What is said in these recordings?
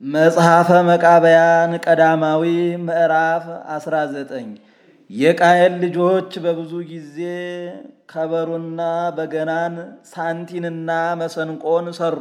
መጽሐፈ መቃብያን ቀዳማዊ ምዕራፍ 19 የቃየል ልጆች በብዙ ጊዜ ከበሮና በገናን ሳንቲንና መሰንቆን ሰሩ፣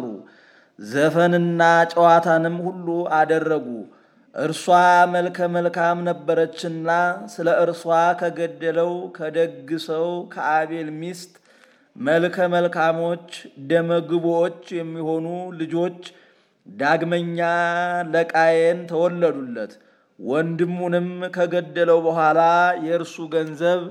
ዘፈንና ጨዋታንም ሁሉ አደረጉ። እርሷ መልከ መልካም ነበረችና ስለ እርሷ ከገደለው ከደግ ሰው ከአቤል ሚስት መልከ መልካሞች ደመግቦች የሚሆኑ ልጆች ዳግመኛ ለቃየን ተወለዱለት። ወንድሙንም ከገደለው በኋላ የእርሱ ገንዘብ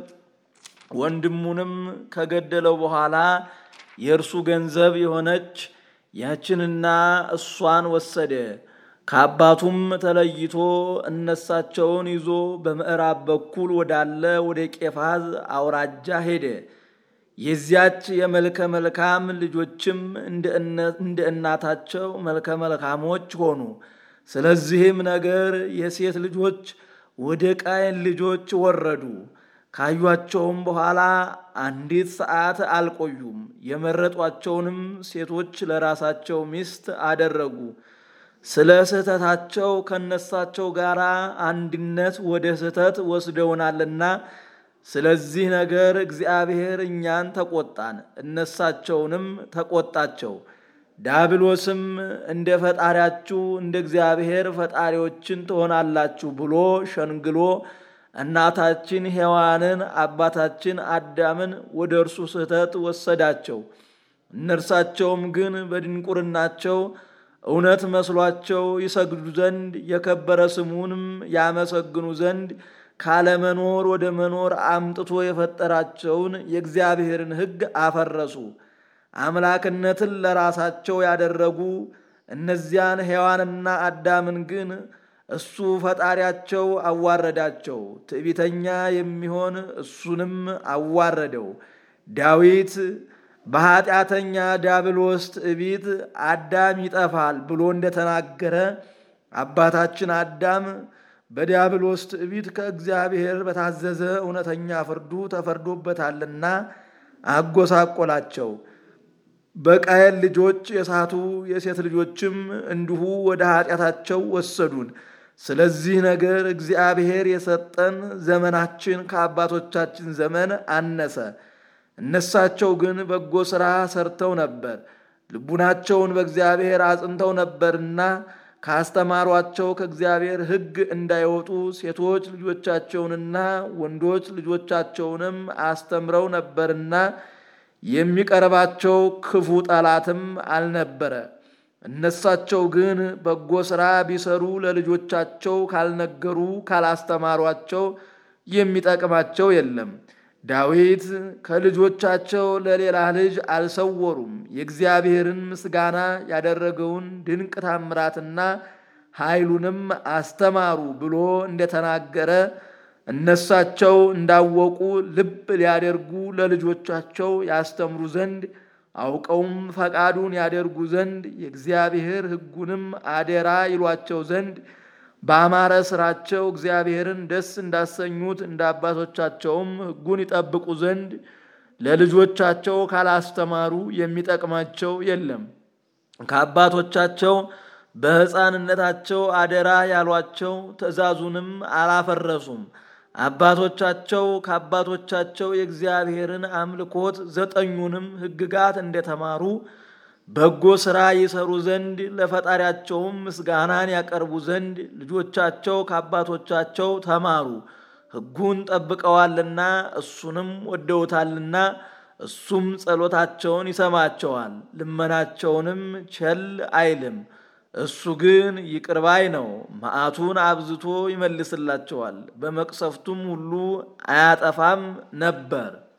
ወንድሙንም ከገደለው በኋላ የእርሱ ገንዘብ የሆነች ያችንና እሷን ወሰደ። ከአባቱም ተለይቶ እነሳቸውን ይዞ በምዕራብ በኩል ወዳለ ወደ ቄፋዝ አውራጃ ሄደ። የዚያች የመልከ መልካም ልጆችም እንደ እናታቸው መልከ መልካሞች ሆኑ። ስለዚህም ነገር የሴት ልጆች ወደ ቃየን ልጆች ወረዱ። ካዩአቸውም በኋላ አንዲት ሰዓት አልቆዩም። የመረጧቸውንም ሴቶች ለራሳቸው ሚስት አደረጉ። ስለ ስህተታቸው ከነሳቸው ጋር አንድነት ወደ ስህተት ወስደውናልና ስለዚህ ነገር እግዚአብሔር እኛን ተቆጣን፣ እነሳቸውንም ተቆጣቸው። ዳብሎስም እንደ ፈጣሪያችሁ እንደ እግዚአብሔር ፈጣሪዎችን ትሆናላችሁ ብሎ ሸንግሎ እናታችን ሔዋንን አባታችን አዳምን ወደ እርሱ ስህተት ወሰዳቸው። እነርሳቸውም ግን በድንቁርናቸው እውነት መስሏቸው ይሰግዱ ዘንድ የከበረ ስሙንም ያመሰግኑ ዘንድ ካለመኖር ወደ መኖር አምጥቶ የፈጠራቸውን የእግዚአብሔርን ሕግ አፈረሱ። አምላክነትን ለራሳቸው ያደረጉ እነዚያን ሔዋንና አዳምን ግን እሱ ፈጣሪያቸው አዋረዳቸው። ትዕቢተኛ የሚሆን እሱንም አዋረደው። ዳዊት በኃጢአተኛ ዳብሎስ ትዕቢት አዳም ይጠፋል ብሎ እንደተናገረ አባታችን አዳም በዲያብሎስ ትዕቢት ከእግዚአብሔር በታዘዘ እውነተኛ ፍርዱ ተፈርዶበታልና አጎሳቆላቸው። በቃየል ልጆች የሳቱ የሴት ልጆችም እንዲሁ ወደ ኃጢአታቸው ወሰዱን። ስለዚህ ነገር እግዚአብሔር የሰጠን ዘመናችን ከአባቶቻችን ዘመን አነሰ። እነሳቸው ግን በጎ ሥራ ሰርተው ነበር፣ ልቡናቸውን በእግዚአብሔር አጽንተው ነበርና ካስተማሯቸው ከእግዚአብሔር ሕግ እንዳይወጡ ሴቶች ልጆቻቸውንና ወንዶች ልጆቻቸውንም አስተምረው ነበርና የሚቀርባቸው ክፉ ጠላትም አልነበረ። እነሳቸው ግን በጎ ሥራ ቢሰሩ ለልጆቻቸው ካልነገሩ ካላስተማሯቸው የሚጠቅማቸው የለም። ዳዊት ከልጆቻቸው ለሌላ ልጅ አልሰወሩም። የእግዚአብሔርን ምስጋና ያደረገውን ድንቅ ታምራትና ኃይሉንም አስተማሩ ብሎ እንደተናገረ እነሳቸው እንዳወቁ ልብ ሊያደርጉ ለልጆቻቸው ያስተምሩ ዘንድ አውቀውም ፈቃዱን ያደርጉ ዘንድ የእግዚአብሔር ሕጉንም አደራ ይሏቸው ዘንድ በአማረ ስራቸው እግዚአብሔርን ደስ እንዳሰኙት እንደ አባቶቻቸውም ሕጉን ይጠብቁ ዘንድ ለልጆቻቸው ካላስተማሩ የሚጠቅማቸው የለም። ከአባቶቻቸው በሕፃንነታቸው አደራ ያሏቸው ትእዛዙንም አላፈረሱም። አባቶቻቸው ከአባቶቻቸው የእግዚአብሔርን አምልኮት ዘጠኙንም ሕግጋት እንደተማሩ በጎ ሥራ ይሰሩ ዘንድ ለፈጣሪያቸውም ምስጋናን ያቀርቡ ዘንድ ልጆቻቸው ከአባቶቻቸው ተማሩ። ሕጉን ጠብቀዋልና እሱንም ወደውታልና እሱም ጸሎታቸውን ይሰማቸዋል፣ ልመናቸውንም ቸል አይልም። እሱ ግን ይቅር ባይ ነው፣ መዓቱን አብዝቶ ይመልስላቸዋል፣ በመቅሰፍቱም ሁሉ አያጠፋም ነበር።